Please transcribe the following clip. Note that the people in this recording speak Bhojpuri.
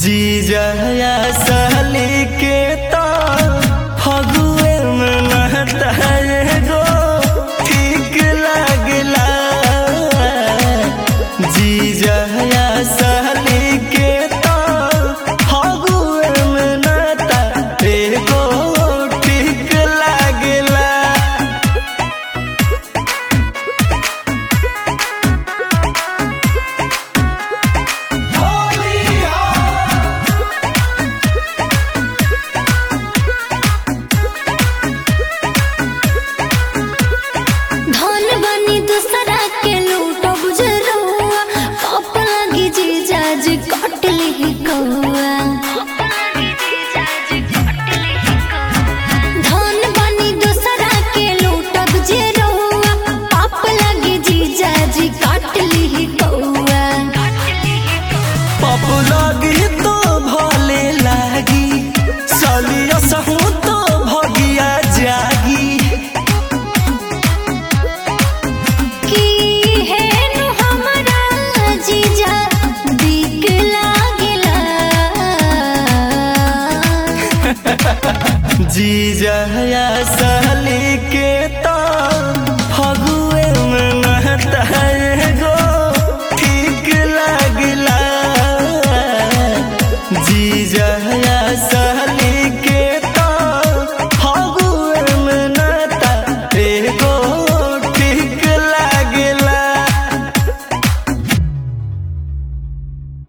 जीजा या साली के तो फगुए में नहता गो ठीक लागला जीजा या साली के तो फगुए में नहता एगो ठीक लागला धन बनी दूसरा के लूटो बुझरुआ कप लगी जीजा जी कट ली कौआ धन बनी दूसरा के लूटो बुझरुआ कप लगी जीजा जी कट ली कौआ पाप लागी तो भले लागी सालिया सहू तो भगिया जागी की है नु हमरा जीजा दिक लागला जीजा या सह